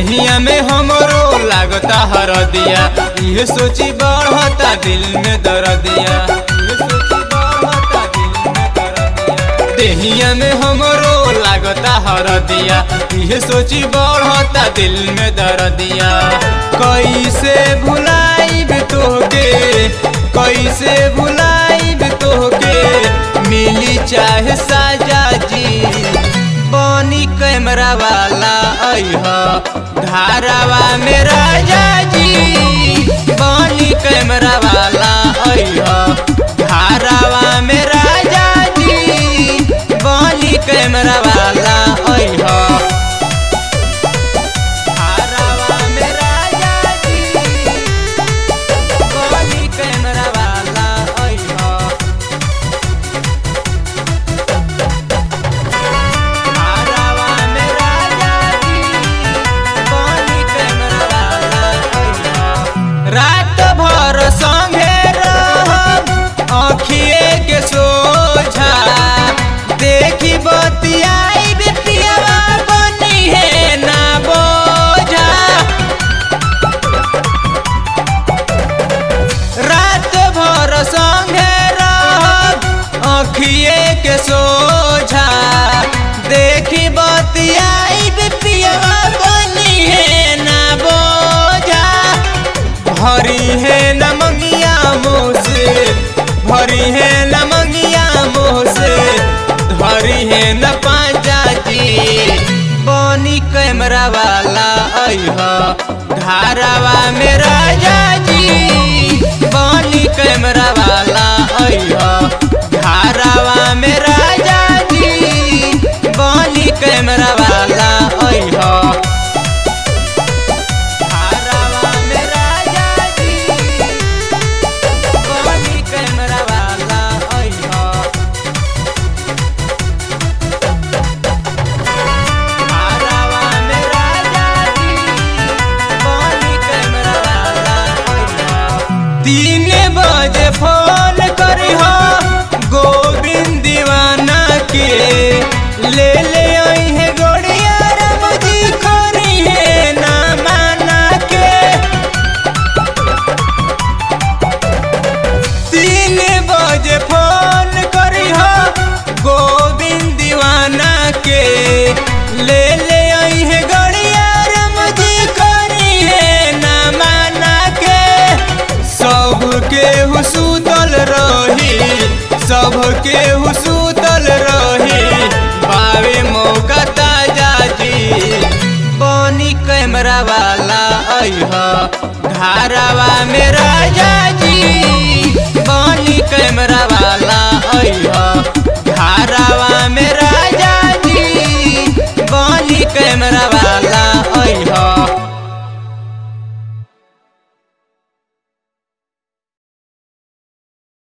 देहिया में हमरो लागता हर दिया ये सोची बढ़ता दिल में दर्दिया ये सोची बढ़ता दिल में दर्दिया देहिया में हमरो लागता हर दिया ये सोची बढ़ता दिल में दर्दिया कैसे भुलाइब तोहके कैसे भुलाइब तोहके मिली चाहे साजा जी बनी कैमरा वाला अह धारावा में राजा जी बनी कैमरा वाला अह धारावा में राजा जी बनी कैमरा वाला अह धारावा में राजा जी बनी कैमरा वाला अह धारावा में राजा जी बनी कैमरा वाला अह रात भर संगे रहब अखिए के सोझा देखी बतियाई बिटियावा बनी है ना बोझा रात भर संगे रहब अखिए के सोझा देखी बतियाई बिटियावा बनी है ना बोझा भरी है न मंगिया मुँह से भरी है न मंगिया मुँह से भरी है न पाँचा जी बनी कैमरा वाला अह धारावा में राजा जी बनी कैमरा वाला अह धारावा में राजा जी बनी कैमरा वाला अह धारावा में राजा जी बनी कैमरा वाला अह धारावा में राजा जी बनी कैमरा वाला अह तीन बजे फोन करी हो गोविंद दीवाना के ले ले आई है गोड़िया राम जी खोरी है ना माना के तीन बजे फोन करी हो गोविंद दीवाना के ले ले आई है गड़िया राम जी करी है ना माना के सबके हुसूतल रही सबके हुसूतल रही बावे मौका ताजा जी बनी कैमरा वाला अह धारावा में राजा जी बनी कैमरा वाला